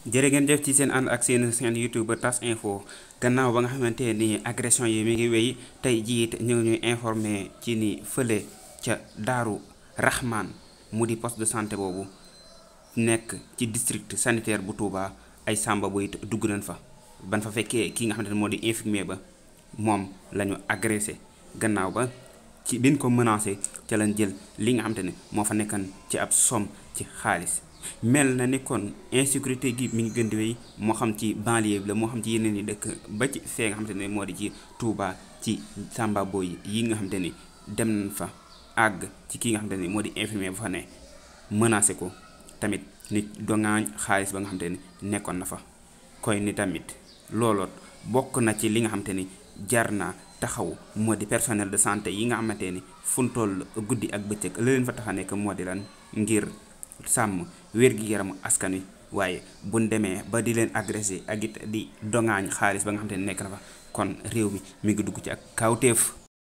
jërë ngeen jëf ci seen ànd ak seen seen YouTube tas info gannaaw ba nga xamante ni agression yi mi ngi wéy tey jii it ñu ngi ñuy informé ci ni fële ca Daaru Rahman mu di poste de santé boobu nekk ci district sanitaire bu Touba ay sàmba bu it dugg nañ fa ban fa fekkee ki nga xamante ne moo di infirmier ba moom la ñu agressé gannaaw ba ci biñ ko menacé ca lañ jël li nga xamante ne moo fa nekkan ci ab somme ci xaalis mel na ni kon insécurité gi mi ngi gën di wéy moo xam ci banlieue bi la moo xam ci yeneen yi dëkk ba ci fee nga xamante ne moo di ci Touba ci Samba Boy yi nga xamante ni dem nañ fa àgg ci kii nga xamante ni moo di infirmier ba fa ne menacé ko tamit nit dongaañ xaalis ba nga xamante ni nekkoon na fa koy ni tamit looloot bokk na ci li nga xamante ni jar naa taxaw moo di personnel de santé yi nga xamante ni fu toll guddi ak bëccëg la leen fa tax a nekk moo di lan ngir sàmm wér-gi-yaramu askan wi waaye buñ demee ba di leen agressé ak it di dongaañ xaalis ba nga xamante ni nekk na fa kon réew mi mi ngi dugg ci ak kawteef